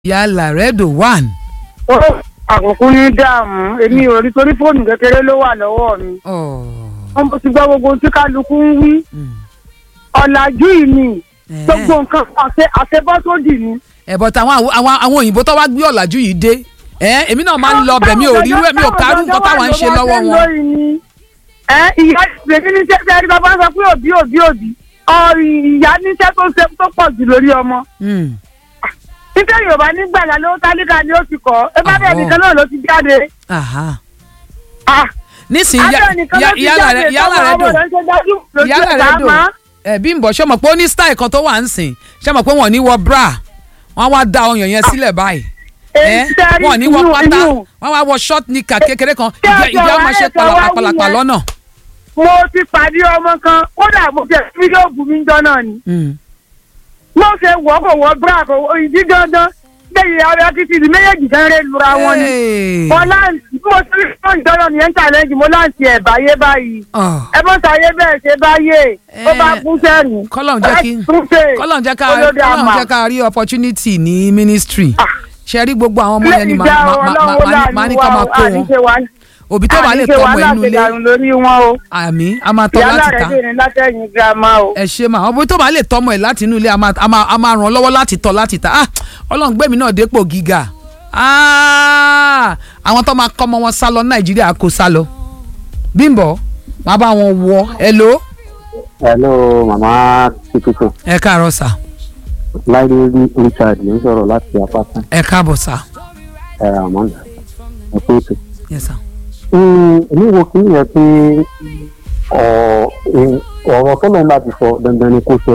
yálà rẹ́dò one. ó àkókò ní dààmú èmi ò rí torí fóònù kékeré ló wà lọ́wọ́ mi wọ́n mo ti gbọ́ gbogbo ohun tí kálukú ń wí ọ̀làjú yìí ni gbogbo nǹkan àṣẹ àṣebọ́sódì ni. ẹ̀bọ̀ táwọn àwọn àwọn àwọn òyìnbó tó wá gbé ọ̀làjú yìí dé ẹ̀ èmi náà máa ń lọ bẹ̀ mi ò rí irú ẹ̀ mi ò kárú nǹkan táwọn ń ṣe lọ́wọ́ wọn. ẹ ìyá ìgbèmí níṣẹ́ tí ẹni bàbá sọ pé òbí òbí òbí ìyá níṣẹ́ tó ṣe tó pọ̀ jù lórí ọmọ. nítorí yorùbá nígbàlá ló tálíkà ni ó ti kọ́ ẹ bá bẹ́ẹ̀ nìkan náà ló ti jáde. nísìnyí yálà rẹ yálà rẹ dùn yálà rẹ dùn ẹ Bímbọ́ ṣé mọ̀ pé ó ní style kan tó wà ń sìn ṣé mọ̀ pé wọ́n ní wọ bra wọ́n wá da ọyàn yẹn sílẹ̀ báyìí ẹ wọ́n ní wọ pátá wọ́n wá wọ short nika kékeré kan ìjẹ́ ìjẹ́ ọmọ ṣe pàlàpàlàpà lọ́nà. mo ti pàdé ọmọ kan kódà mo jẹ fídíò bù mí jọ náà ni. mo ṣe wọ́ kò wọ́ bra kò ìdí gangan lẹ́yìn ara títí di méjèèjì kan rẹ̀ lura wọn ni. mo láǹtì mo ti rí fún ìjọba mi ẹ̀ ń challenge mo láǹtì ẹ̀ báyé báyìí. ẹ bọ́ sáyé bẹ́ẹ̀ ṣe báyé ó bá kú sẹ́nu. kọ́lọ́n jẹ́ kí kọ́lọ́n jẹ́ ká kọ́lọ́n jẹ́ ká rí opportunity ní ministry. ṣe rí gbogbo àwọn ọmọ yẹn ni màá ní ká máa kó wọn òbí tó bá lè tọmọ inú ilé àmì a máa tọ́ láti ta ẹ ṣe máa òbí tó bá lè tọmọ ẹ láti inú ilé a máa ràn ọ́ lọ́wọ́ láti tọ́ láti ta ah ọlọ́run gbẹ̀mí náà dépò gíga ah àwọn tó máa kọ́ ọmọ wọn sá lọ nàìjíríà kó sá lọ Bímbọ́ máa bá wọn wọ hello. hello màmá tuntun. ẹ káàárọ̀ sà. láìdé richard ló ń sọ̀rọ̀ láti apáta. ẹ káàbọ̀ sà. ẹ àmọ́ndà ẹ kú ètò. yes sir èmi wo kí nìyẹn pé ọ̀rọ̀ tó lóun bá ti sọ dandan ni kó ṣe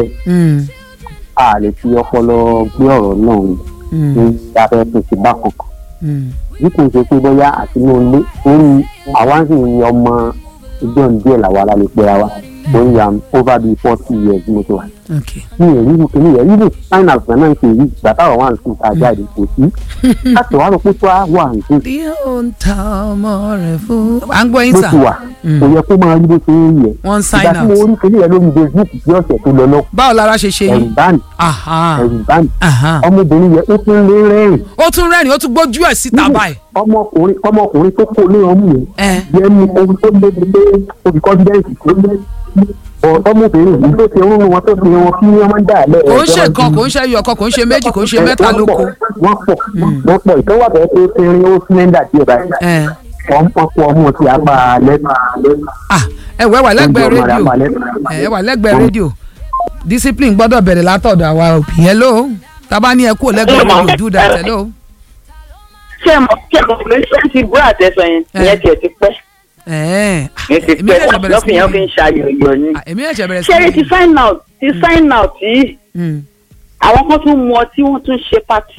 a lè fi ọpọlọ gbé ọ̀rọ̀ náà ní abẹ́ tó ti bá kankan bí kò ṣe pé bóyá àti inú ilé orí àwa ń sì ń ọmọ ìjọ díẹ̀ làwa la lè pera wa orí am over the forty years mo ti wà. mi ò ríru kìíní yẹn ríru sign out náà ń ṣe yìí bàtà wà wà ń sùn ká jáde kò sí. láti wàá rò pé tó wà ń sùn. bí ó ń ta ọmọ rẹ̀ fún. à ń gbọ́ yín sà. bó ti wà kò yẹ kó máa rí bó ṣe ń yẹ. wọ́n sign out. ìgbà tí mo rí kìíní yẹn lórí facebook bí ọ̀sẹ̀ tó lọ lọ. báwo lára ṣe ṣe ẹ̀rù yín. bá mi ẹ̀rù bá mi ọmọbìnrin yẹn ó tún lé rẹ́rìn. ó tún rẹ́rìn ó tún gbójú ẹ̀ síta báyìí. ọmọkùnrin ọmọkùnrin tó kó lé ọmú yẹn yẹn ní ohun tó lé gbé obì confidence tó lé ọmọbìnrin yìí tó ti rún wọn tó fi wọn kí wọn máa ń dà lẹ. kò ń ṣe kan kò ń ṣe ẹyọ kan kò ń ṣe méjì kò ń ṣe mẹ́ta lóko. wọ́n pọ̀ wọ́n pọ̀ ìtọ́wọ́ bẹ̀rẹ̀ pé erin ó sílẹ̀ndà díẹ̀ báyìí. wọ́n pọ̀ pọ̀ ọmọ ti apá lẹ́nu. ẹ wẹ́ wà lẹ́gbẹ̀ẹ́ rédíò ẹ wà lẹ́gbẹ̀ẹ́ rédíò discipline gbọ́dọ̀ bẹ̀rẹ̀ látọ̀dọ̀ àwa òbí hello tábà ní ẹ kú lẹ́gbẹ̀ẹ́ rédíò do that hello. ṣé ẹ mọ̀ kí ẹ mọ̀ pé ṣé ti búrọ̀ àtẹ̀sọ yẹn ìyẹn tiẹ̀ ti pẹ́ ní ti pẹ́ lọ́fìn yẹn fi ń ṣàyẹ̀yọ̀ ni. èmi ẹ̀ṣẹ̀ bẹ̀rẹ̀ sí ṣé ti sign out ti sign out yìí àwọn kan tún mu ọtí wọ́n tún ṣe patí.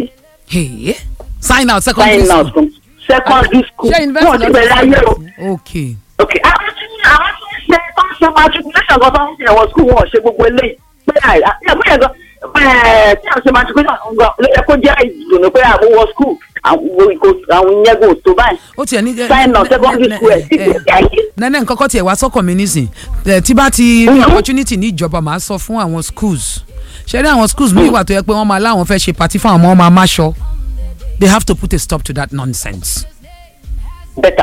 sign out secondary sign out school. secondary school wọ́n ti bẹ̀rẹ̀ ayé o. ok ok àwọn tí àwọn tí ń ṣe tó ń ṣe matriculation kan tó ń ṣe ẹ̀wọ̀n school wọn ò ṣe gbogbo eléyìí pé àìyá bóyá gan tí àwọn ṣe matriculation ló yẹ kó jẹ́ ìdùnnú pé àwọn wọ school àwọn ìyẹn kò tó báyìí. ó tiẹ̀ ní. sign out secondary school ẹ̀ sí ìgbésí ayé. nẹ́nẹ́ nǹkan kan tiẹ̀ wá sọ́kàn mi nísìn tí bá ti rí opportunity ní ìjọba máa sọ fún àwọn schools ṣe rí àwọn schools mi wà tó yẹ pé wọ́n máa láwọn fẹ́ ṣe party fún àwọn ọmọ ọmọ amáṣọ they have to put a stop to that nonsense. bẹ́tà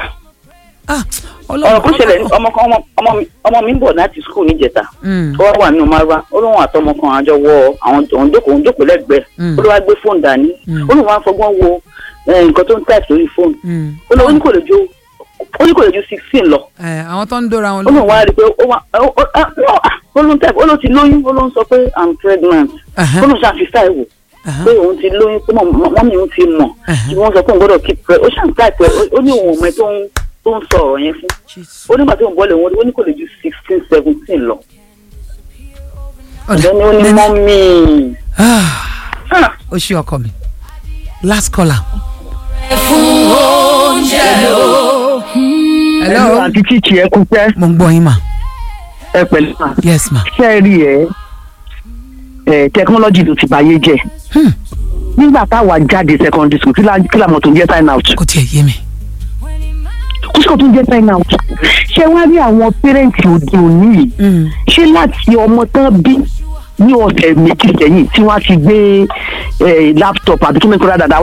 ọ̀rọ̀ kó ṣẹlẹ̀ ọmọ kan ọmọ mi ń bọ̀ láti skul níjẹta ó wá wà nínú márùwá ó lóun àtọmọ kan àjọ wọ àwọn òun jókòó òun jókòó lẹ́gbẹ̀ẹ́ ó ló wá gbé fóònù dání ó lóun wá fọgbọ́n wo nǹkan tó ń type lórí fóònù ó lóun ní kò lè ju ó ní kò lè ju sixteen lọ. àwọn tó ń dóra wọn ó lóun wá rí i pé ó wá ó lóun type ó lóun ti lóyún ó lóun sọ pé i'm pregnant ó lóun ṣàfihàn ìwò pé òun ti lóyún pé mọ́mí òun ti mọ̀ tí wọ́n sọ pé òun gbọ́dọ̀ keep pre ó ṣàn type ó ní òun ọmọ ẹ tó ń tó ń sọ ọ̀rọ̀ yẹn fún ó nígbà tó ń bọ́lẹ̀ wọn ó ní kò lè ju sixteen seventeen lọ. ọ̀dọ́ ni ó ní mọ́mí. ó ṣe ọkọ mi last caller. fún oúnjẹ o. hello àti tíìtì ẹ kú pẹ́ mo ń gbọ́ yín mà. ẹ pẹ̀lú mà. yes ma. ṣé ẹ rí ẹ ẹ tẹkinọ́lọ́jì ló ti báyé jẹ́ nígbà táwa jáde secondary school kí la mọ̀ tó ń jẹ́ sign out kò tiẹ̀ yé mi. kó sì kò tó ń jẹ́ sign out ṣé wá rí àwọn pẹ́rẹ́ǹtì òde òní yìí ṣé láti ọmọ tán bí ní ọ̀sẹ̀ méjì sẹ́yìn tí wọ́n á ti gbé laptop àbí kí ni kó rà dáadáa